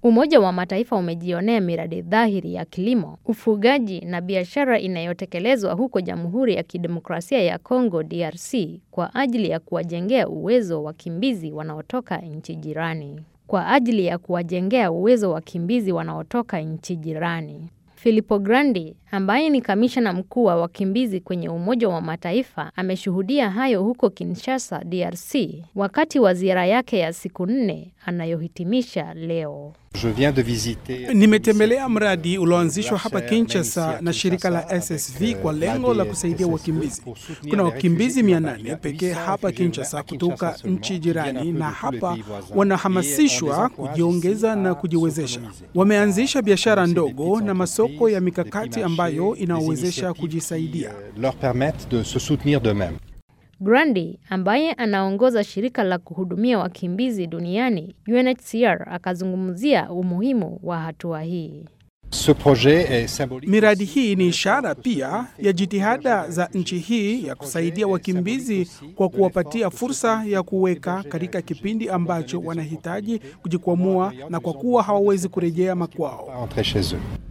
Umoja wa Mataifa umejionea miradi dhahiri ya kilimo, ufugaji na biashara inayotekelezwa huko Jamhuri ya Kidemokrasia ya Kongo DRC kwa ajili ya kuwajengea uwezo wakimbizi wanaotoka nchi jirani. Kwa ajili ya kuwajengea uwezo wakimbizi wanaotoka nchi jirani. Filippo Grandi ambaye ni kamishna mkuu wa wakimbizi kwenye Umoja wa Mataifa ameshuhudia hayo huko Kinshasa, DRC, wakati wa ziara yake ya siku nne anayohitimisha leo. Nimetembelea mradi ulioanzishwa hapa Kinshasa na shirika la SSV kwa lengo la kusaidia wakimbizi. Kuna wakimbizi 800 pekee hapa Kinshasa kutoka nchi jirani, na hapa wanahamasishwa kujiongeza na kujiwezesha. Wameanzisha biashara ndogo na masoko ya mikakati ambayo inawezesha kujisaidia. Grandi ambaye anaongoza shirika la kuhudumia wakimbizi duniani UNHCR akazungumzia umuhimu wa hatua hii. Miradi hii ni ishara pia ya jitihada za nchi hii ya kusaidia wakimbizi kwa kuwapatia fursa ya kuweka katika kipindi ambacho wanahitaji kujikwamua na kwa kuwa hawawezi kurejea makwao.